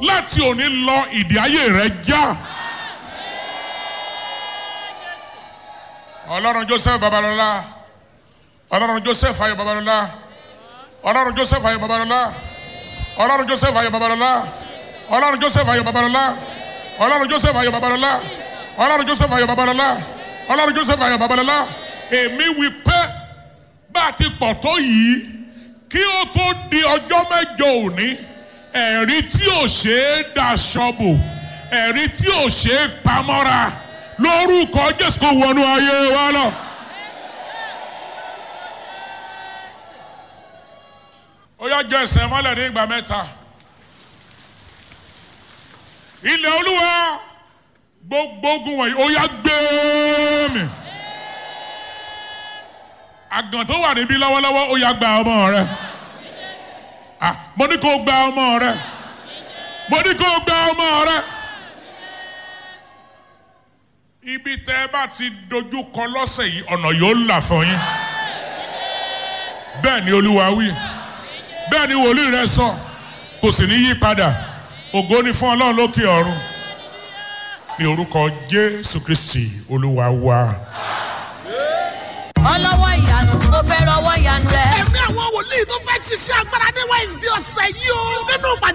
láti òní lọ ìdí ayé rẹ já. ọlọ́run joseph babalọ́lá ọlọ́run joseph ayọ̀ babalọ́lá ọlọ́run joseph ayọ̀ babalọ́lá ọlọ́run joseph ayọ̀ babalọ́lá ọlọ́run joseph ayọ̀ babalọ́lá ọlọ́run joseph ayọ̀ babalọ́lá ọlọ́run joseph ayọ̀ babalọ́lá ọlọ́run joseph ayọ̀ babalọ́lá èmi wí pé bá a ti pọ̀ tó yìí kí ó tó di ọjọ́ mẹ́jọ òní ẹ̀rí tí ò ṣe é daṣọ bò ẹ̀rí tí ò ṣe é pamọ́ra lórúkọ jésù kò wọnú ayé wa lọ. ó yá jẹ ẹsẹ̀ mọ́lẹ̀ ní ìgbà mẹ́ta. ilẹ̀ olúwa gbogbo ogun wọ̀nyí ó yá gbé mi. àgàn tó wà níbí lọ́wọ́lọ́wọ́ ó yá gba ọmọ rẹ. Ah, mo ní kó gba ọmọ rẹ. mo ní kó gba ọmọ rẹ. ibi tẹ́ ẹ bá ti dojú kọ lọ́sẹ̀ yìí ọ̀nà yóò là fún yín. bẹ́ẹ̀ ni olúwa wí bẹ́ẹ̀ ni wòlíì rẹ sọ kò sì ní yí padà ògo ni fún ọlọ́run lókè ọ̀run ní orúkọ jésù kristi olúwa wa. ọlọ́wọ́ ìyanu mo fẹ́ rọwọ́ ìyanu rẹ. ẹ̀mí àwọn wòlíì tó fẹ́ ṣiṣẹ́ agbára ní wednesday ọ̀sẹ̀ yìí o. nínú ìpàdé